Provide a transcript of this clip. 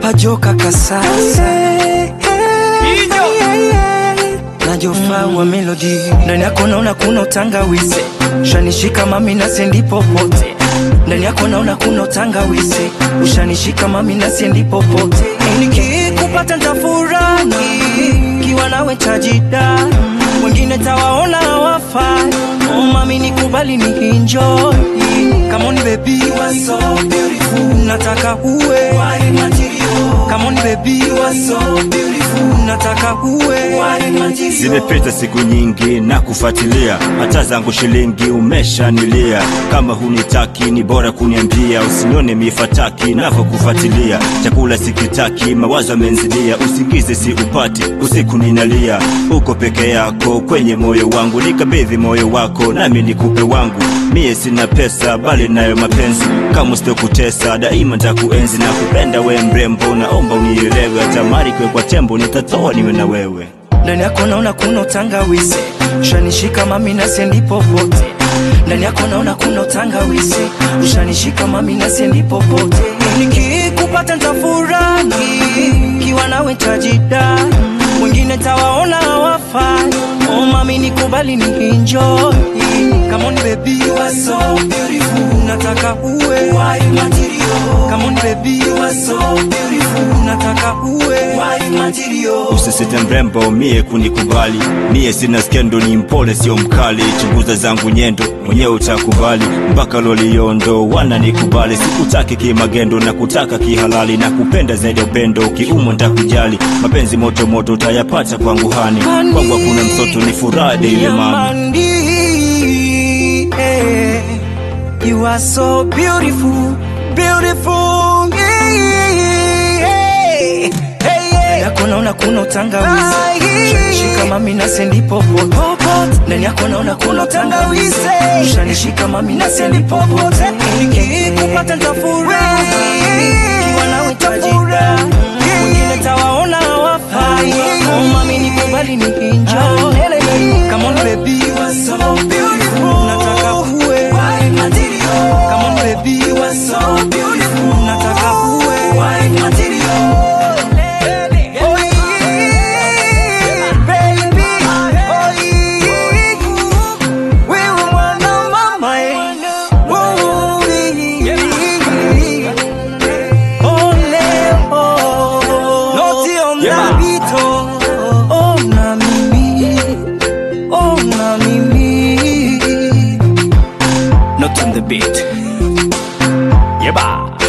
kajoka kasasa najofaa wa melodi ndani yako naona kuna utangawizi ushanishika mami nasiendi popote ndani yako naona kuna utangawizi ushanishika mami nasiendi popote nikikupata ntafurahi kiwa nawe tajida wengine tawaona hawafai oh, mami nikubali ni enjoy Come on baby you are so beautiful nataka uwe wine material Come on baby you are so beautiful nataka uwe wine material Zimepita siku nyingi na kufuatilia, hata zangu shilingi umeshanilia. Kama hunitaki ni bora kuniambia, usinione mifataki navyokufuatilia. Chakula sikitaki, mawazo amenzidia, usingizi si upati, usiku ninalia. Uko peke yako kwenye moyo wangu, nikabidhi moyo wako nami nikupe wangu. Mie sina pesa bali nayo mapenzi, kama sitokutesa daima ntakuenzi na kupenda we mrembo, naomba unielewe, hata mali kwe kwa tembo nitatoa niwe na wewe. ndani yako naona kuna utangawizi ushanishika mami nasiendi popote ndani yako naona kuna utangawizi ushanishika mami nasiendi popote nikikupata ntafurahi kiwa nawe tajida wengine tawaona hawafai oh mami nikubali ni enjoy Come on baby you are so beautiful nataka uwe wine material Come on baby you are so beautiful nataka uwe wine material Usisite mrembo mie kunikubali, mie sina skendo, ni mpole sio mkali. Chunguza zangu nyendo, mwenyewe utakubali. Mpaka loliondo wananikubali, sikutaki kimagendo na kutaka kihalali, na kupenda zaidi ya upendo, kiumo ntakujali. Mapenzi moto moto utayapata kwangu hani, kwangu hakuna msoto, ni furaha ile mama. Yamandi, eh, You are so beautiful, beautiful. yeah, yeah, yeah, yeah. yako naona kuna utangawizi ushanishika mami nasendi popote ndani yako naona kuna utangawizi ushanishika mami nasendi popote nikikupata ntafurahi kiwa nawe tajida wengine tawaona hawafai oh mami nikubali ni enjoy come on baby you are so beautiful nataka uwe come on baby you are so beautiful nataka uwe wine material Oh yeah, baby. Oh yeah. Wewe mwana mama, eh. Oh, yeah. Ole, oh. Noti on Yeah. the beat, oh. Oh, na mimi. Oh, na mimi. Not on the beat. Yeba.